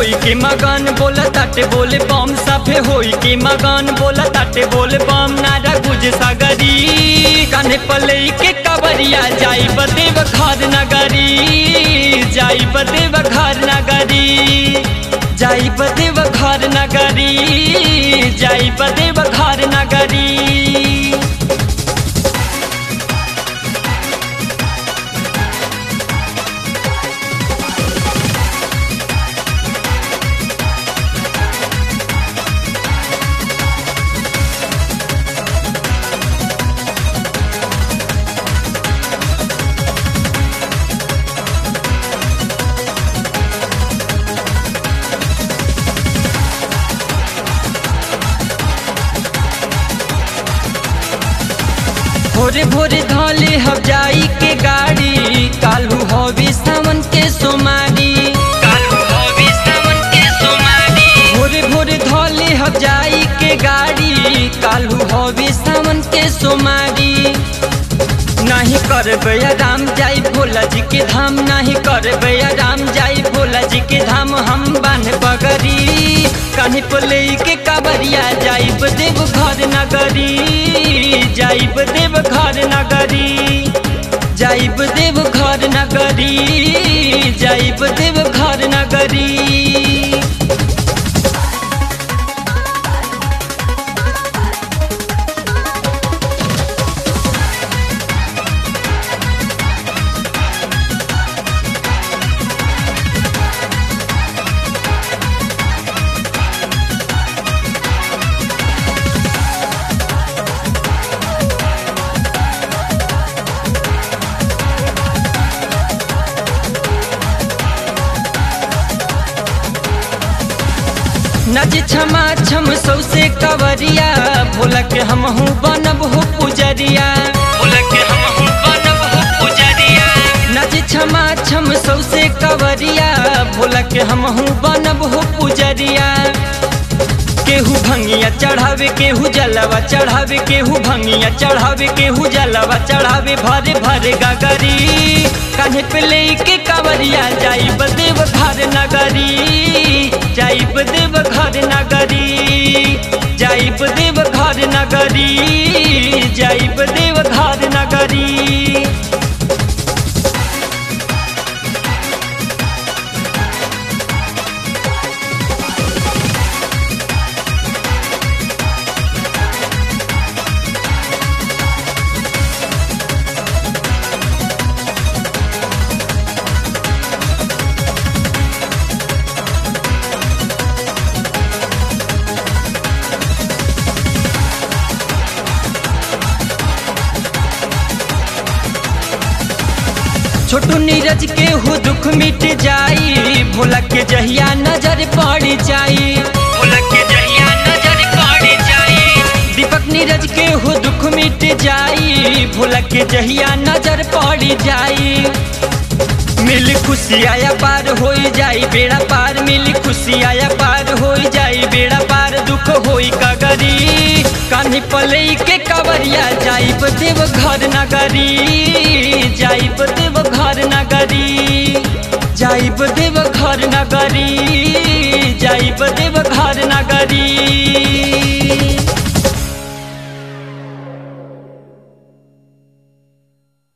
होई के मगन बोला ताटे बोले बम सभे होई के मगन बोला ताटे बोले बम नारा गुज सागरी कान्हे पले के कबरिया जाई बदेव घर नगरी जाई बदेव घर नगरी जाई बदेव घर नगरी जाई बदेव घर नगरी भोरे भोरे धले हम जाई के गाड़ी कालू हवी सावन के सोमारी कालू हवी सावन के सोमारी भोरे भोरे धले हम जाई के गाड़ी कालू हवी सावन के सोमारी नहीं करबे राम जाई भोला जी के धाम नहीं करबे राम जाई भोला जी के धाम हम बन बगरी कहीं पले के काबरिया जाइब देव घर नगरी जाइब देव घर नगरी जाइब देव घर नगरी जाइब देव घर नगरी नज क्षमा छम सौसे कवरिया भोला के हम हूँ बनब हो पुजरिया भोला के हम हूँ बनब हो पुजरिया नज क्षमा छम सौसे कवरिया भोला के हम हूँ बनब हो पुजरिया केहू भंगिया चढ़ावे केहू जलवा चढ़ावे केहू भंगिया चढ़ावे केहू जलवा चढ़ावे भरे भरे गगरी कान्हे पे ले के कावरिया जाई बदेव घर नगरी जाई बदेव घर नगरी जाई बदेव घर नगरी जाई बदेव घर नगरी छोटू नीरज के हो दुख मिट जाई भोला के जहिया नजर पड़ जाई भोला के जहिया नजर पड़ जाई दीपक नीरज के हो दुख मिट जाई भोला के जहिया नजर पड़ जाई मिल खुशी आया पार हो जाई बेड़ा पार मिल खुशी आया पार हो जाई बेड़ा पार दुख होई कगरी कान्ही पले के कवरिया जाई देव घर नगरी जाई देव घर नगरी जाई देव घर नगरी जाई देव घर नगरी